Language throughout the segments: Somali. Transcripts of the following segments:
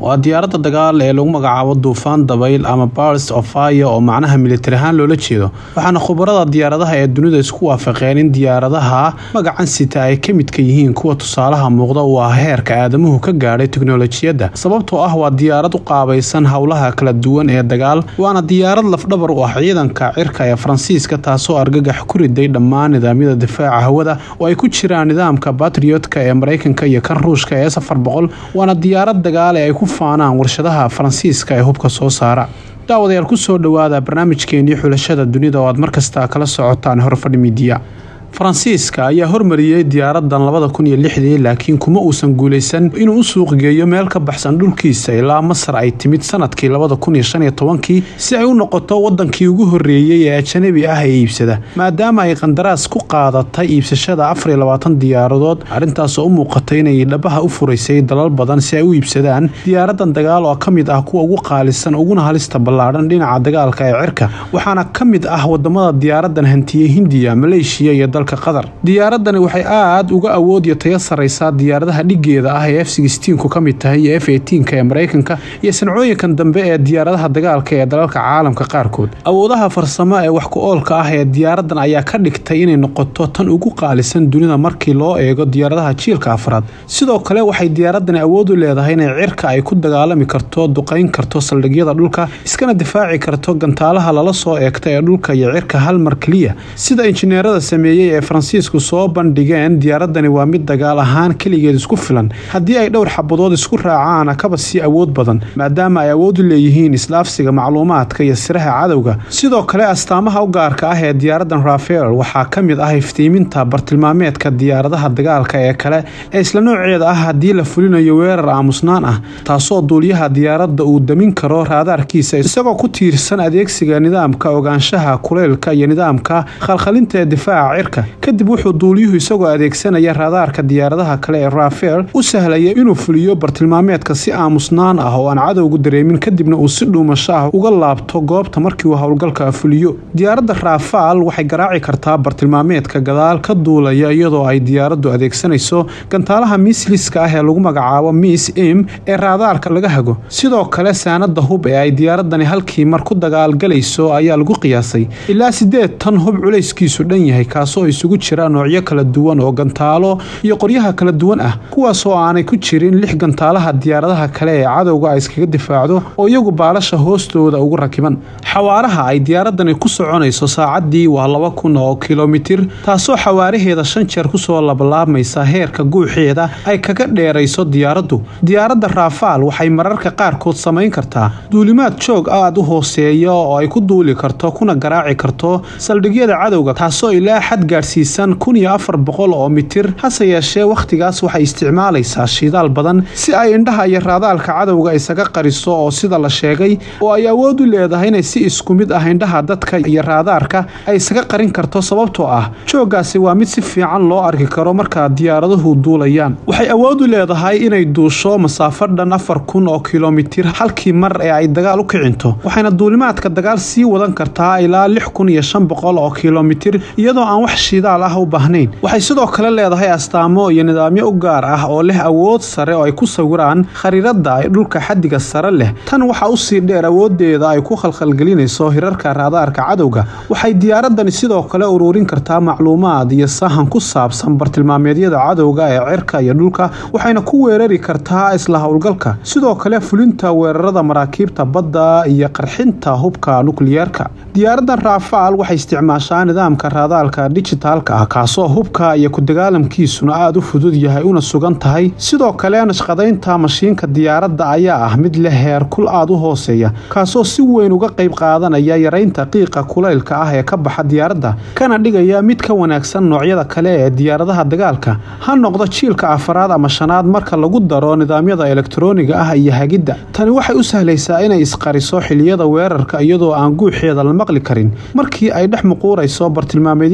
waa diyaaradda dagaal ee lagu magacaabo duufaan dabayl ama bars of fire oo macnaha militari ahaan loola jeedo waxaana khubarada diyaaradaha ee dunida isku waafaqeen in diyaaradaha magacan sita ay ka midka yihiin kuwa tusaalaha muuqda uu ah heerka aadamuhu ka gaadhay teknolojiyadda sababtoo ah waa diyaarad u qaabaysan howlaha kala duwan ee dagaal waana diyaarad lafdhabar u ah ciidanka cirka ee faransiiska taasoo argagax ku riday dhammaan nidaamyada difaaca hawada oo ay ku jiraan nidaamka batriotka ee maraykanka iyo kan ruushka ee safar boqol waana diyaarad dagaal ee ay ku faanaan warshadaha faransiiska ee hubka soo saara daawadayaal kusoo dhowaada barnaamijkeenii xulashada dunida oo aad markasta kala socotaan horfadhi midiya faransiiska ayaa hormariyey diyaaradan labada kun iyo lixdii laakiin kuma uusan guulaysan inuu u suuq geeyo meel ka baxsan dhulkiisa ilaa masar ay timid sanadkii labada kun iyo shan iyo tobankii si ay u noqoto wadankii ugu horeeyey ee ajanabi ah ee iibsada maadaama ay qandaraas ku qaadatay iibsashada afar iyo labaatan diyaaradood arrintaasoo u muuqatay inay dhabaha u furaysay dalal badan si ay u iibsadaan diyaaradan dagaal oo ka mid ah kuwa ugu qaalisan uguna halista ballaadhan dhinaca dagaalka ee cirka waxaana ka mid ah wadamada diyaaradan hantiyey hindiya maleeshiya iyo qatar diyaaradani waxay aad uga awood iyo tayo saraysaa diyaaradaha dhigeeda ah ee f ku ka mid tahay iyo f ee maraykanka iyo sancooyinkan dambe ee diyaaradaha dagaalka ee dalalka caalamka qaarkood awoodaha farsamo ee wax ku-oolka ah ee diyaaradan ayaa ka dhigtay inay noqoto tan ugu qaalisan dunida markii loo eego diyaaradaha jiilka afraad sidoo kale waxay diyaaradani awood u leedahay inay cirka ay ku dagaalami karto duqayn karto saldhigyada dhulka iskana difaaci karto gantaalaha lala soo eegta ee dhulka iyo cirka hal mar keliya sida injineerada sameeyey ee faransiisku soo bandhigeen diyaaradani waa mid dagaal ahaan keligeed isku filan haddii ay dhowr xabadood isku raacaana kaba sii awood badan maadaama ay awood u leeyihiin isdhaafsiga macluumaadka iyo siraha cadowga sidoo kale astaamaha u gaarka ah ee diyaaradan rafael waxaa ka mid ah iftiiminta bartilmaameedka diyaaradaha dagaalka ee kale ee isla nooceeda ah haddii la fulinayo weerar aamusnaan ah taasoo duuliyaha diyaaradda uu damin karo raadaarkiisa isagoo ku tiirsan adeegsiga nidaamka ogaanshaha kuleylka iyo nidaamka khalkhalinta ee difaaca cirka kadib wuxuu duuliyuhu isagoo adeegsanaya raadaarka diyaaradaha kale ee rafael u sahlaya inuu fuliyo bartilmaameedka si aamusnaan ah oo aan cadowgu dareemin kadibna uu si dhuumasho ah uga laabto goobta markii uu howlgalka fuliyo diyaaradda rafaal waxay garaaci kartaa bartilmaameedka gadaal ka duulaya iyadoo ay diyaaraddu adeegsanayso gantaalaha miisliska ah ee lagu magacaabo miss im ee raadaarka laga hago sidoo kale saanada hub ee ay diyaaradani halkii mar ku dagaalgalayso ayaa lagu qiyaasay ilaa sideed tan hub culayskiisu dhan yahay kaasoo isugu jira noocyo kala duwan oo gantaalo iyo qoryaha kala duwan ah kuwaasoo aanay ku jirin lix gantaalaha diyaaradaha kale ee cadowga ay iskaga difaacdo oo iyagu baalasha hoostooda ugu rakiban xawaaraha ay diyaaradani ku soconayso saacadii waa laba kun oo kilomitir taasoo xawaaraheeda shan jeer kusoo labalaabmaysa heerka guuxeeda ay kaga dheerayso diyaaraddu diyaaradda rafaal waxay mararka qaarkood samayn kartaa duulimaad joog aad u hooseeya oo ay ku duuli karto kuna garaaci karto saldhigyada cadowga taasoo ilaa xad gaadhsiisan kun iyo afar boqol oo mitir hase yeeshee wakhtigaas waxay isticmaalaysaa shidaal badan si ay indhaha iyo raadaalka cadowga isaga qariso oo sida la sheegay oo ay awood u leedahay inay si isku mid ah indhaha dadka iyo raadaarka ay isaga qarin karto sababtoo ah jooggaasi waa mid si fiican loo arki karo markaa diyaaraduhu duulayaan waxay awood u leedahay inay duusho masaafo dhan afar kun oo kilomitir halkii mar ee ay dagaal u kicinto waxayna duulimaadka dagaal sii wadan kartaa ilaa lix kun iyo shan boqol oo kilomitir iyadoo aan wax shidaal ah u baahnayn waxay sidoo kale leedahay astaamo iyo nidaamyo u gaar ah oo leh awood sare oo ay ku sawiraan khariirada ay dhulka xadiga sare leh tan waxaa usii dheer awoodeeda ay ku khalkhalgelinayso hirarka raadaarka cadowga waxay diyaaradani sidoo kale ururin kartaa macluumaad iyo sahan ku saabsan bartilmaameedyada cadowga ee cirka iyo dhulka waxayna ku weerari kartaa isla howlgalka sidoo kale fulinta weerarada maraakiibta badda iyo qarxinta hubka nukliyeerka diyaaradan rafaal waxay isticmaashaa nidaamka raadaalka dijitaalka ah kaasoo hubka iyo ku-dagaalamkiisuna aada u fudud yahay una sugan tahay sidoo kale nashqadaynta mashiinka diyaaradda ayaa ah mid leh heerkul aada u hooseeya kaasoo si weyn uga qayb qaadanaya yaraynta qiiqa kulaylka ah ee ka baxa diyaaradda kana dhigaya mid ka wanaagsan noocyada kale ee diyaaradaha dagaalka ha noqdo jiilka afaraad ama shanaad marka lagu daro nidaamyada elektarooniga ah iyo hagidda tani waxay u sahlaysaa inay isqariso xiliyada weerarka iyadoo aan guuxeeda la maqli karin markii ay dhex muquurayso bartilmaameedyada difaaca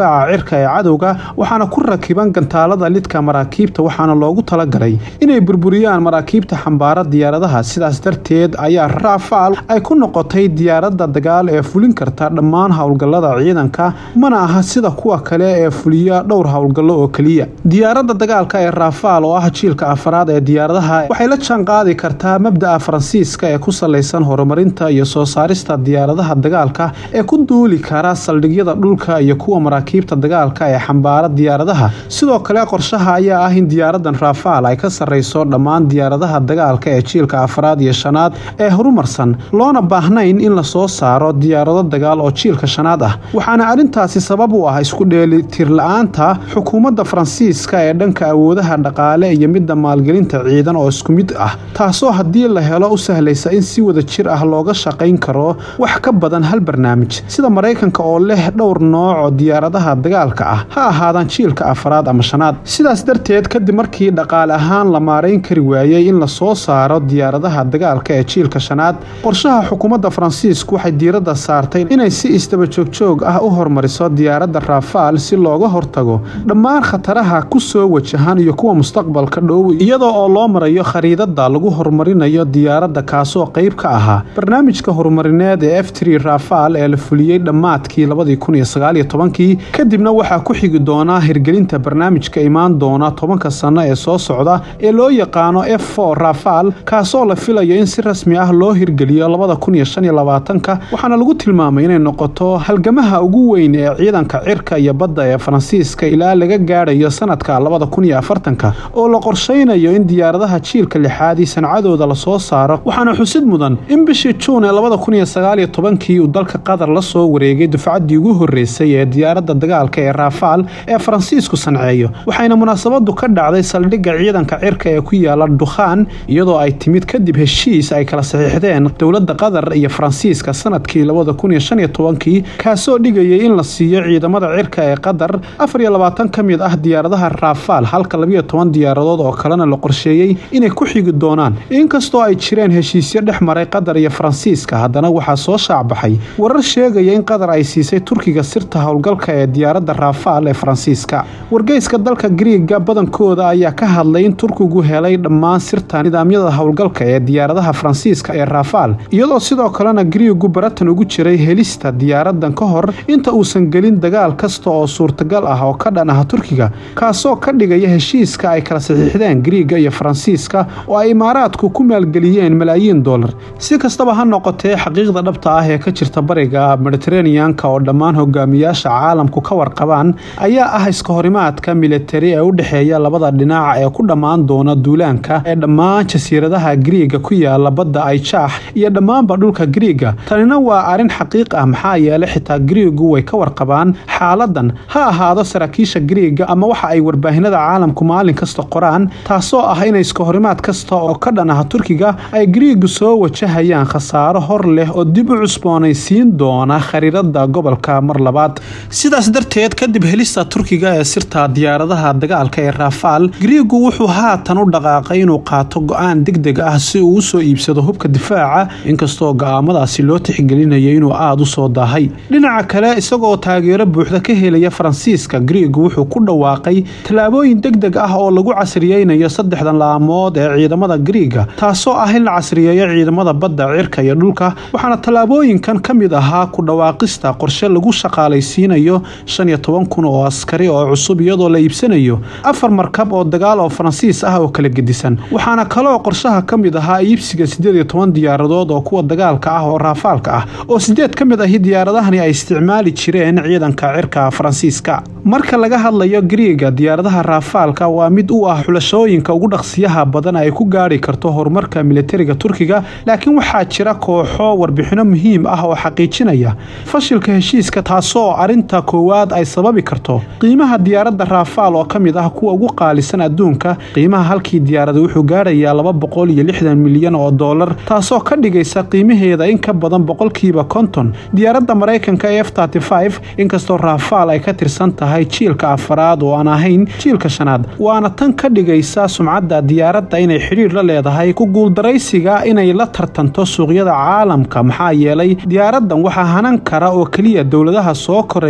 difaaca cirka ee cadowga waxaana ku rakiban gantaalada lidka maraakiibta waxaana loogu talagalay inay burburiyaan maraakiibta xambaara diyaaradaha sidaas darteed ayaa rafaal ay ku noqotay diyaaradda dagaal ee fulin karta dhammaan howlgallada ciidanka mana aha sida kuwa kale ee fuliya dhowr howlgallo oo keliya diyaaradda dagaalka ee rafaal oo ah jiilka afaraad ee diyaaradaha waxay la jaan qaadi kartaa mabda'a faransiiska ee ku salaysan horumarinta iyo soo saarista diyaaradaha dagaalka ee ku duuli kara saldhigyada dhulka iyo kuwa maraakiibta dagaalka ee xambaara diyaaradaha sidoo kale qorshaha ayaa ah in diyaaradan rafaal ay ka sarreyso dhammaan diyaaradaha dagaalka ee jiilka afaraad iyo shanaad ee horumarsan loona baahnayn in la soo saaro diyaarado dagaal oo jiilka shanaad ah waxaana arrintaasi sabab u ah isku dheelitirla-aanta xukuumadda faransiiska ee dhanka awoodaha dhaqaale iyo midda maalgelinta ciidan oo isku mid ah taasoo haddii la helo u sahlaysa in si wada jir ah looga shaqayn karo wax ka badan hal barnaamij sida maraykanka oo leh dhowr nooc oo diyaaradaha dagaalka ah ha ahaadaan jiilka afaraad ama shanaad sidaas darteed kadib markii dhaqaale ahaan la maarayn kari waayey in la soo saaro diyaaradaha dagaalka ee jiilka shanaad qorshaha xukuumadda faransiisku waxay diiradda saartay inay si isdaba joogjoog ah u hormariso diyaaradda rafaal si looga hortago dhammaan khataraha ku soo wajahan iyo kuwa mustaqbalka dhow iyadoo oo loo marayo khariidada lagu horumarinayo diyaaradda kaasoo qayb ka ahaa barnaamijka horumarineed ee f tri rafaal ee la fuliyey dhammaadkii labadii kun iyo sagaaliyo tobankii kadibna waxaa ku xigi doonaa hirgelinta barnaamijka imaan doona tobanka sanno ee soo socda ee loo yaqaano f for rafaal kaasoo la filayo in si rasmi ah loo hirgeliyo labada kun iyo shan iyo labaatanka waxaana lagu tilmaamay inay noqoto halgamaha ugu weyn ee ciidanka cirka iyo badda ee faransiiska ilaa laga gaadhayo sanadka labada kun iyo afartanka oo la qorshaynayo in diyaaradaha jiilka lixaad ii sancadooda lasoo saaro waxaana xusid mudan in bishii juun ee labada kun iyo sagaaliyo tobankii uu dalka qatar la soo wareegay dufcaddii ugu horreysay ee diyaaradda dagaalka ee rafaal ee faransiisku sanceeyo waxayna munaasabadu ka dhacday saldhigga ciidanka cirka ee ku yaala dukhaan iyadoo ay timid kadib heshiis ay kala saxiixdeen dowladda qatar iyo faransiiska sanadkii labada kun iyo shan iyo tobankii kaasoo dhigayay in la siiyo ciidamada cirka ee qatar afar iyo labaatan ka mid ah diyaaradaha rafaal halka labiyo toban diyaaradood oo kalena la qorsheeyey inay ku xigi doonaan inkastoo ay jireen heshiisyo dhex maray qatar iyo faransiiska haddana waxaa soo shaacbaxay warar sheegaya in qatar ay siisay turkiga sirta howlgalka ee diyaaradda rafaal ee faransiiska wargeyska dalka griiga badankooda ayaa ka hadlay in turkigu helay dhammaan sirta nidaamyada howlgalka ee diyaaradaha faransiiska ee rafaal iyadoo sidoo kalena griigu baratan ugu jiray helista diyaaradan ka hor inta uusan gelin dagaal kasta oo suurtagal ah oo ka dhan ah turkiga kaasoo ka dhigaya heshiiska ay kala saxiixdeen griiga iyo faransiiska oo ay imaaraadku ku maalgeliyeen malaayiin dollar si kastaba ha noqotee xaqiiqda dhabta ah ee ka jirta bariga mediteraneanka oo dhammaan hogaamiyaasha caalamku ka warqabaan ayaa ah iska horimaadka militari ee u dhexeeya labada dhinac ee ku dhammaan doona duulaanka ee dhammaan jasiiradaha griiga ku yaala badda ayjaax iyo dhammaanba dhulka griiga tanina waa arrin xaqiiq ah maxaa yeelay xitaa griigu way ka warqabaan xaaladan ha ahaado saraakiisha griiga ama waxa ay warbaahinada caalamku maalin kasta qoraan taasoo ah in iska horimaad kasta oo ka dhan ah turkiga ay griigu soo wajahayaan khasaaro hor leh oo dib u cusboonaysiin doona khariirada gobolka mar labaad sidaas darteed kadib helista turkiga ee sirta diyaaradaha dagaalka ee rafaal griigu wuxuu haatan u dhaqaaqay inuu qaato go-aan degdeg ah si uu usoo iibsado hubka difaaca inkastoo go-aamadaasi loo tixgelinayo inuu aada u soo daahay dhinaca kale isagoo taageero buuxda ka helaya faransiiska griigu wuxuu ku dhawaaqay tallaabooyin degdeg ah oo lagu casriyeynayo saddexdan laamood ee ciidamada griiga taasoo ah in la casriyeeyo ciidamada badda cirka iyo dhulka waxaana tallaabooyinkan ka mid ahaa ku dhawaaqista qorshe lagu shaqaalaysiinayo shan iyo toban kun oo askari oo cusub iyadoo la iibsanayo afar markab oo dagaal oo faransiis ah oo kala gedisan waxaana kaloo qorshaha ka mid ahaa iibsiga siddeed iyo toban diyaaradood oo kuwa dagaalka ah oo raafaalka ah oo sideed ka mid ahi diyaaradahani ay isticmaali jireen ciidanka cirka faransiiska marka laga hadlayo griiga diyaaradaha raafaalka waa mid u ah xulashooyinka ugu dhaqsiyaha badan ay ku gaari karto horumarka militariga turkiga laakiin waxaa jira kooxo warbixino muhiim ah oo xaqiijinaya fashilka heshiiska taasoo arinta koowaad ay sababi karto qiimaha diyaaradda raafaal oo ka mid ah kuwa ugu qaalisan adduunka qiimaha halkii diyaarada wuxuu gaarayaa laba boqol iyo lixdan milyan oo dollar taasoo ka dhigaysa qiimaheeda in ka badan boqolkiiba konton diyaaradda maraykanka ee f inkastoo raafaal ay ka tirsan tahay jiilka afaraad oo aan ahayn jiilka shanaad waana tan ka dhigaysa sumcadda diyaaradda inay xidhiir la leedahay ku guuldaraysiga inay la tartanto suuqyada caalamka maxaa yeelay diyaaraddan waxaa hanan kara oo keliya dowladaha soo koraya ee awood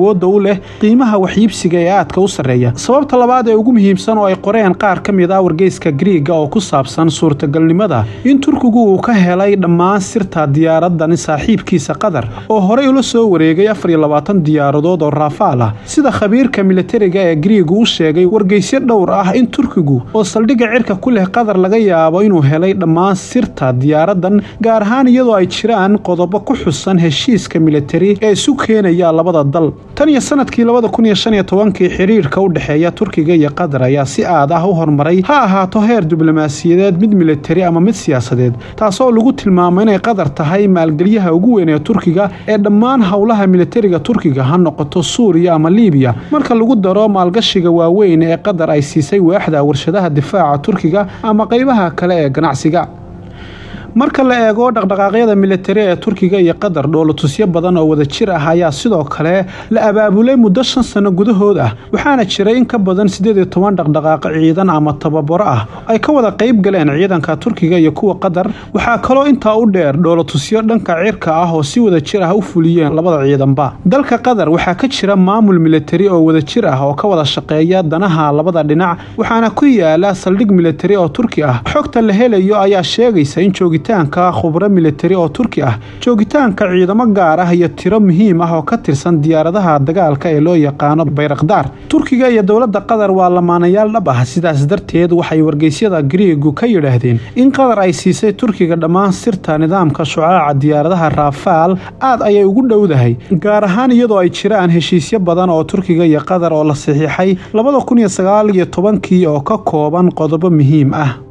awoodda u leh qiimaha waxyiibsiga ee aadka u sarreeya sababta labaad ee ugu muhiimsan oo ay qoreen qaar ka mid ah wargeyska griiga oo ku saabsan suurtagalnimada in turkigu uu ka helay dhammaan sirta diyaaradani saaxiibkiisa qatar oo horey ula soo wareegay afar iyo labaatan diyaaradood oo raafaal ah sida khabiirka militariga ee griigu u sheegay wargeysyo dhowr ah in turkigu oo saldhigga cirka ku leh qatar laga yaabo inuu helay dhammaan sirta diyaaradan gaar ahaan iyadoo ay jiraan qodobo ku xusan heshiiska militari ee isu keenaya labada dal tan iyo sanadkii labada kun iyo shan iyo tobankii xiriirka u dhexeeya turkiga iyo qatar ayaa si aad ah u horumaray ha ahaato heer diblomaasiyadeed mid militari ama mid siyaasadeed taasoo lagu tilmaamo inay qatar tahay maalgelyaha ugu weyn ee turkiga ee dhammaan howlaha militariga turkiga ha noqoto suuriya ama liibiya marka lagu daro maalgashiga waaweyn ee qatar ay siisay waaxda warshadaha difaaca turkiga ama qaybaha kale ee ganacsiga marka la eego dhaqdhaqaaqyada militari ee turkiga iyo qatar dhoolotusyo badan oo wada jir ah ayaa sidoo kale la abaabulay muddo shan sano gudahood ah waxaana jiray in ka badan siddeed iyo toban dhaqdhaqaaqo ciidan ama tababaro ah ay ka wada qayb galeen ciidanka turkiga iyo kuwa qatar waxaa kaloo intaa u dheer dhoolotusyo dhanka cirka ah oo si wada jir ah u fuliyeen labada ciidanba dalka qatar waxaa ka jira maamul militari oo wada jir ah oo ka wada shaqeeya danaha labada dhinac waxaana ku yaala saldhig militari oo turki ah xogta la helayo ayaa sheegaysa in joogitaanka khubro militari oo turki ah joogitaanka ciidamo gaar ah iyo tiro muhiim ah oo ka tirsan diyaaradaha dagaalka ee loo yaqaano bayrakdaar turkiga iyo dowladda qatar waa lamaanayaal dhab ah sidaas darteed waxay wargeysyada griigu ka yidhaahdeen in qatar ay siisay turkiga dhammaan sirta nidaamka shucaaca diyaaradaha raafaal aad ayay ugu dhowdahay gaar ahaan iyadoo ay jiraan heshiisyo badan oo turkiga iyo qatar oo la saxiixay labada kun iyo sagaal iyo tobankii oo ka kooban qodobo muhiim ah